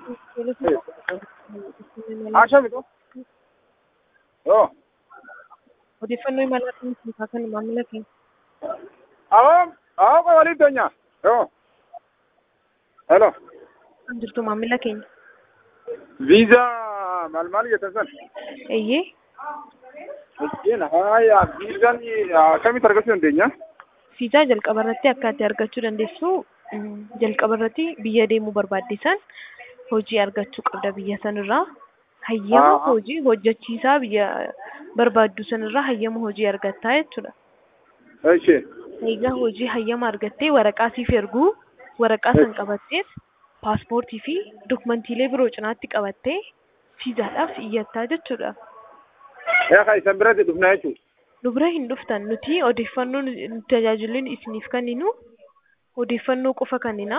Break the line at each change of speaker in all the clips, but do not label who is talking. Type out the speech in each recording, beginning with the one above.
Ashamitu. Yoo.
Odeeffannoo imalaa kan kan maamila keenya.
Awwaam. Awwaam koo waliin teenyaa. Yoo. Hello.
Kan jirtu maamila keenya.
Viizaa maal maal jettan san?
Eeyyee.
Miskiin haaya viizaan akkamitti argachuu dandeenya?
Viizaa jalqaba irratti akka itti argachuu dandeessu jalqaba irratti biyya deemuu barbaaddisan hojii argachuu qabda biyya sanirraa. Hayyama
Ah.
hojii hojjechiisaa biyya barbaaddu sanirraa hayyama hojii argattaa jechuudha.
Ishee.
Egaa hojii hayyama argattee waraqaa siif erguu waraqaa san qabattees paaspoortii fi dokumantiilee biroo cinaatti qabattee viizaadhaaf iyyattaa jechuudha.
Yaa kan isan biratti dhufna jechuudha.
Nu bira hin dhuftan nuti odeeffannoo nu- tajaajilli isiniif kenninu odeeffannoo qofa kennina.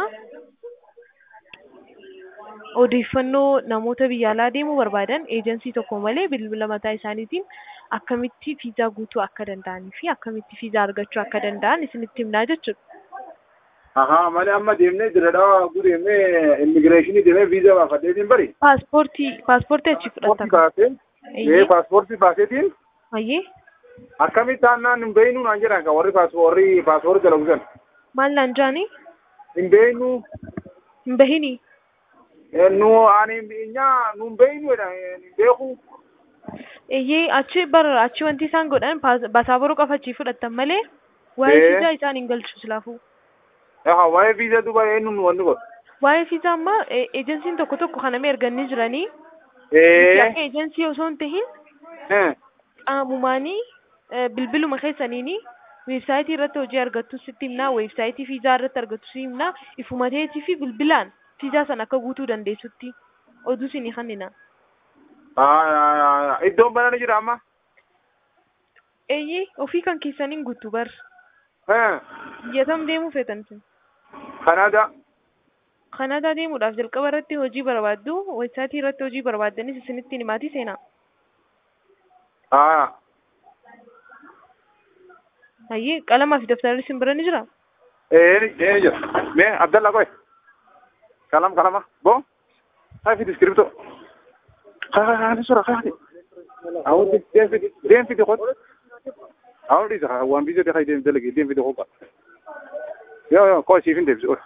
Odeeffannoo namoota biyya alaa deemuu barbaadan eejensii tokko malee bilbila mataa isaaniitiin akkamitti viizaa guutuu akka danda'anii fi akkamitti viizaa argachuu akka danda'an isinitti himnaa jechuudha.
Ahaa malee amma deemnee jira dhawaa gudeemnee immigireeshinii deemee viizaa baafadheetiin bari.
Paaspoortii paaspoortii achi
Paaspoortii
fudhatan.
baasee.
Eeyyee.
Ee paaspoortii baaseetiin
Ayyee.
akkamitti taanaan hin beeknu naan jedhan kan warri paaspoortii paaspoortii dalagsan.
Maal naan jaanii?
Hin beeknu
Hin bahinii.
nu ani nyaa nu hin beeknu jedhan hin beeku.
Eeyyee achi bara achi wanti isaan godhan paas- basaaboroo qofa achii fudhatan malee waa'ee
Ee.
viizaa isaan hin galchu silaafuu.
Yaa waa'ee viizaa duuba eenyuun wanni godhu.
Waa'ee viizaa ammaa e- eejensiin tokko tokko kanamee erganii jiranii
Ee.
akka eejensii osoo hin tahin
ee.
qaamumaanii eh, bilbiluma keessaniini weebsaayitii irratti hojii argattu sitti himnaa weebsaayitii viizaa irratti argattu si himnaa ifuma teetii fi bilbilaan viizaa sana akka guutuu dandeessutti oduu isinii kennina.
Aa, iddoon banani jira amma.
Eeyyee ofii kan keessaniin guutuu bar
Ee.
biyyatam deemuu feetan isin.
Kanada.
Kanaadaa deemuudhaaf jalqaba irratti hojii barbaaddu weebsaayitii irratti hojii barbaaddanis isinitti himaatii seenaa.
Aa.
Hayyee qalamaa fi daftarri isin bira ni jira.
Ee ee jira. Mee Abdallah koy. Kalam kalama. Bo. Hai fidi scripto. Ha ha ha ni sura ha ni. Awdi den fidi den fidi khot. Awdi sa wan bizo de khay den delagi den fidi khot. Yo yo ko si fin de bizo.